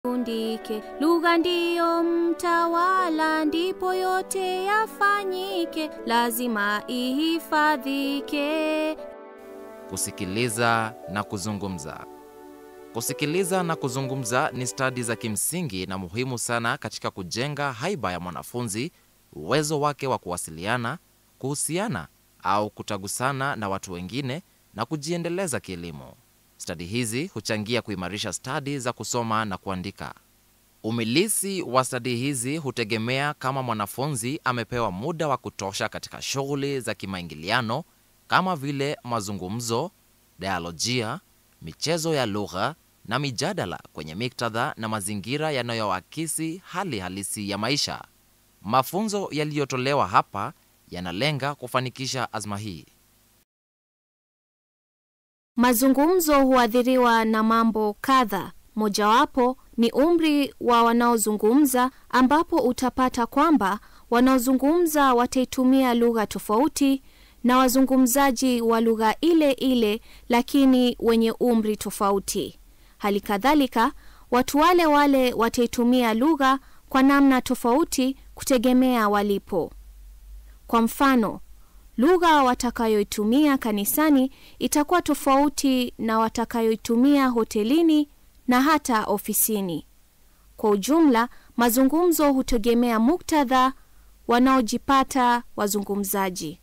undike. Lugha ndiyo mtawala, ndipo yote yafanyike, lazima ihifadhike. Kusikiliza na kuzungumza. Kusikiliza na kuzungumza ni stadi za kimsingi na muhimu sana katika kujenga haiba ya mwanafunzi, uwezo wake wa kuwasiliana, kuhusiana au kutagusana na watu wengine na kujiendeleza kielimu. Stadi hizi huchangia kuimarisha stadi za kusoma na kuandika. Umilisi wa stadi hizi hutegemea kama mwanafunzi amepewa muda wa kutosha katika shughuli za kimaingiliano kama vile mazungumzo, dialojia, michezo ya lugha na mijadala kwenye miktadha na mazingira yanayoakisi hali halisi ya maisha. Mafunzo yaliyotolewa hapa yanalenga kufanikisha azma hii. Mazungumzo huathiriwa na mambo kadha. Mojawapo ni umri wa wanaozungumza, ambapo utapata kwamba wanaozungumza wataitumia lugha tofauti na wazungumzaji wa lugha ile ile, lakini wenye umri tofauti. Hali kadhalika, watu wale wale wataitumia lugha kwa namna tofauti kutegemea walipo. Kwa mfano, lugha watakayoitumia kanisani itakuwa tofauti na watakayoitumia hotelini na hata ofisini. Kwa ujumla, mazungumzo hutegemea muktadha wanaojipata wazungumzaji.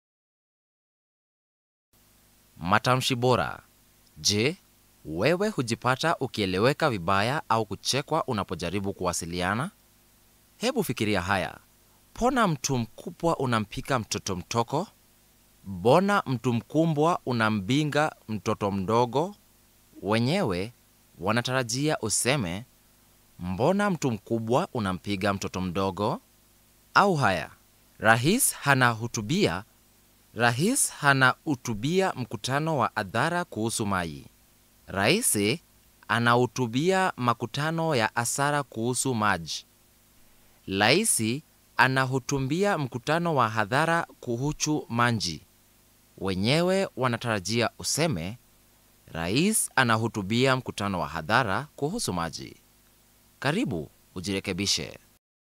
Matamshi bora. Je, wewe hujipata ukieleweka vibaya au kuchekwa unapojaribu kuwasiliana? Hebu fikiria haya. Pona mtu mkubwa unampika mtoto mtoko? Mbona mtu mkumbwa unambinga mtoto mdogo? Wenyewe wanatarajia useme mbona mtu mkubwa unampiga mtoto mdogo? Au haya, rais hanahutubia rais hanahutubia mkutano wa hadhara kuhusu maji. Rais anahutubia makutano ya asara kuhusu maji. Rais anahutubia mkutano wa hadhara kuhusu manji. Wenyewe wanatarajia useme rais anahutubia mkutano wa hadhara kuhusu maji. Karibu ujirekebishe.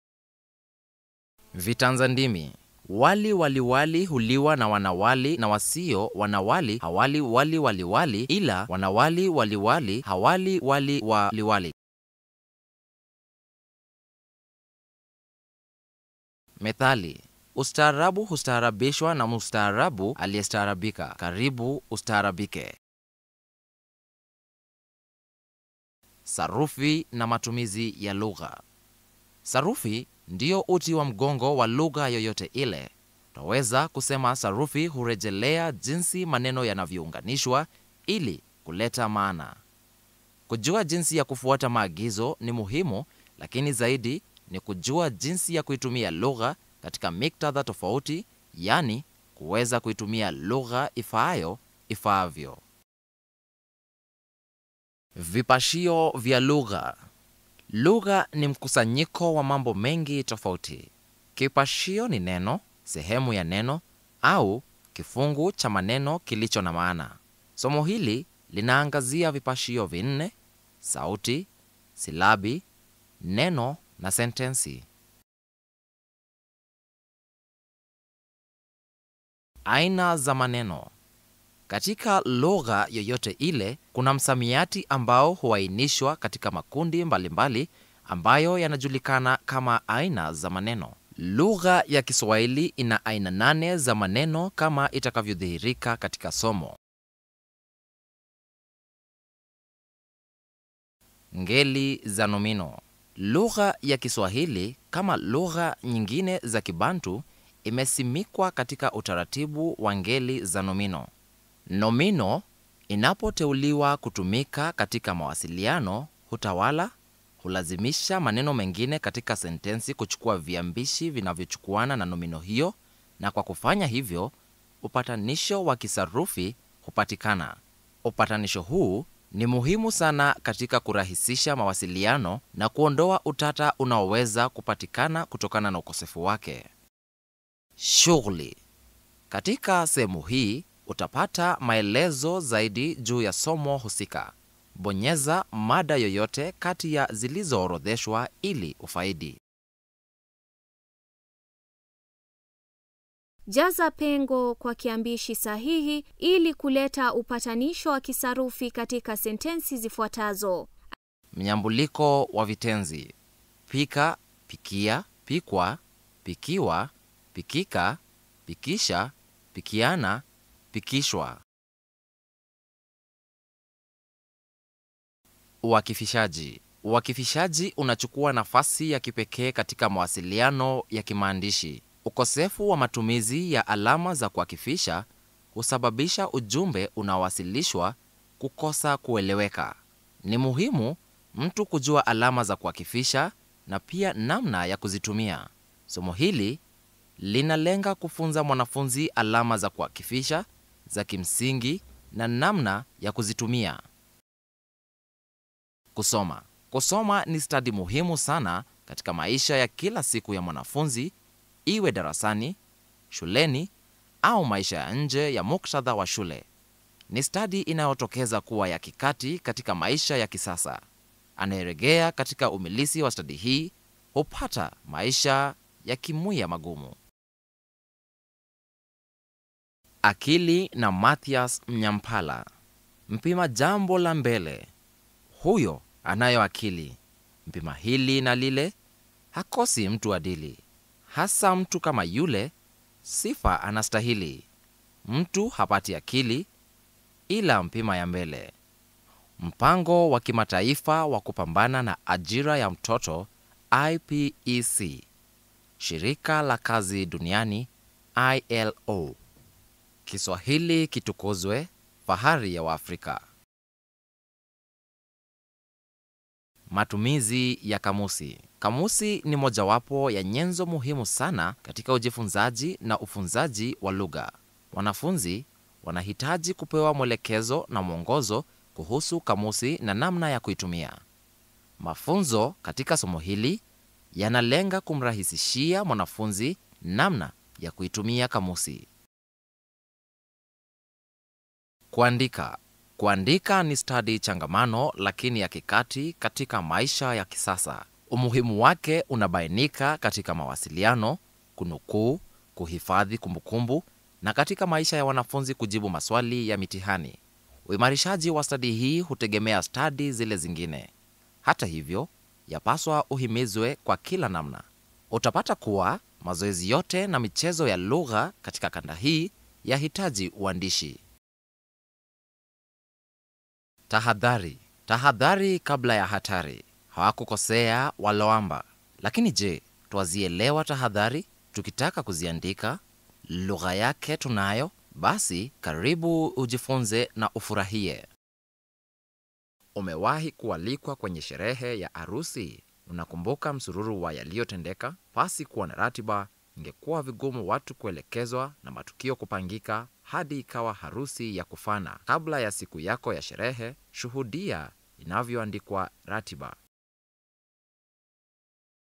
Vitanza ndimi. Wali waliwali huliwa na wanawali na wasio wanawali hawali wali waliwali ila wanawali waliwali hawali wali waliwali. Methali: ustaarabu hustaarabishwa na mustaarabu aliyestaarabika. Karibu ustaarabike. Sarufi na matumizi ya lugha. Sarufi ndiyo uti wa mgongo wa lugha yoyote ile. Twaweza kusema sarufi hurejelea jinsi maneno yanavyounganishwa ili kuleta maana. Kujua jinsi ya kufuata maagizo ni muhimu, lakini zaidi ni kujua jinsi ya kuitumia lugha katika miktadha tofauti, yaani kuweza kuitumia lugha ifaayo ifaavyo. Vipashio vya lugha. Lugha ni mkusanyiko wa mambo mengi tofauti. Kipashio ni neno, sehemu ya neno au kifungu cha maneno kilicho na maana. Somo hili linaangazia vipashio vinne: sauti, silabi, neno na sentensi. Aina za maneno. Katika lugha yoyote ile kuna msamiati ambao huainishwa katika makundi mbalimbali mbali ambayo yanajulikana kama aina za maneno. Lugha ya Kiswahili ina aina nane za maneno kama itakavyodhihirika katika somo. Ngeli za nomino. Lugha ya Kiswahili kama lugha nyingine za Kibantu imesimikwa katika utaratibu wa ngeli za nomino. Nomino inapoteuliwa kutumika katika mawasiliano hutawala, hulazimisha maneno mengine katika sentensi kuchukua viambishi vinavyochukuana na nomino hiyo, na kwa kufanya hivyo upatanisho wa kisarufi hupatikana. Upatanisho huu ni muhimu sana katika kurahisisha mawasiliano na kuondoa utata unaoweza kupatikana kutokana na ukosefu wake. Shughuli. Katika sehemu hii utapata maelezo zaidi juu ya somo husika. bonyeza mada yoyote kati ya zilizoorodheshwa ili ufaidi. Jaza pengo kwa kiambishi sahihi ili kuleta upatanisho wa kisarufi katika sentensi zifuatazo. Mnyambuliko wa vitenzi: pika, pikia, pikwa, pikiwa, pikika, pikisha, pikiana, pikishwa. Uakifishaji. Uakifishaji unachukua nafasi ya kipekee katika mawasiliano ya kimaandishi. Ukosefu wa matumizi ya alama za kuakifisha husababisha ujumbe unaowasilishwa kukosa kueleweka. Ni muhimu mtu kujua alama za kuakifisha na pia namna ya kuzitumia. Somo hili linalenga kufunza mwanafunzi alama za kuakifisha za kimsingi na namna ya kuzitumia. Kusoma. Kusoma ni stadi muhimu sana katika maisha ya kila siku ya mwanafunzi, iwe darasani, shuleni au maisha ya nje ya muktadha wa shule. Ni stadi inayotokeza kuwa ya kikati katika maisha ya kisasa. Anayeregea katika umilisi wa stadi hii hupata maisha ya kimwia magumu. Akili na Mathias Mnyampala. Mpima jambo la mbele, huyo anayo akili. Mpima hili na lile, hakosi mtu adili. Hasa mtu kama yule, sifa anastahili. Mtu hapati akili ila mpima ya mbele. Mpango wa kimataifa wa kupambana na ajira ya mtoto IPEC, shirika la kazi duniani ILO. Kiswahili kitukuzwe, fahari ya Waafrika. Matumizi ya kamusi. Kamusi ni mojawapo ya nyenzo muhimu sana katika ujifunzaji na ufunzaji wa lugha. Wanafunzi wanahitaji kupewa mwelekezo na mwongozo kuhusu kamusi na namna ya kuitumia. Mafunzo katika somo hili yanalenga kumrahisishia mwanafunzi namna ya kuitumia kamusi. Kuandika. Kuandika ni stadi changamano lakini ya kikati katika maisha ya kisasa. Umuhimu wake unabainika katika mawasiliano, kunukuu, kuhifadhi kumbukumbu na katika maisha ya wanafunzi kujibu maswali ya mitihani. Uimarishaji wa stadi hii hutegemea stadi zile zingine. Hata hivyo, yapaswa uhimizwe kwa kila namna. Utapata kuwa mazoezi yote na michezo ya lugha katika kanda hii yahitaji uandishi. Tahadhari. Tahadhari kabla ya hatari. Hawakukosea waloamba. Lakini je, twazielewa tahadhari? Tukitaka kuziandika, lugha yake tunayo? Basi karibu ujifunze na ufurahie. Umewahi kualikwa kwenye sherehe ya arusi? Unakumbuka msururu wa yaliyotendeka? Pasi kuwa na ratiba, ingekuwa vigumu watu kuelekezwa na matukio kupangika hadi ikawa harusi ya kufana. Kabla ya siku yako ya sherehe, shuhudia inavyoandikwa ratiba.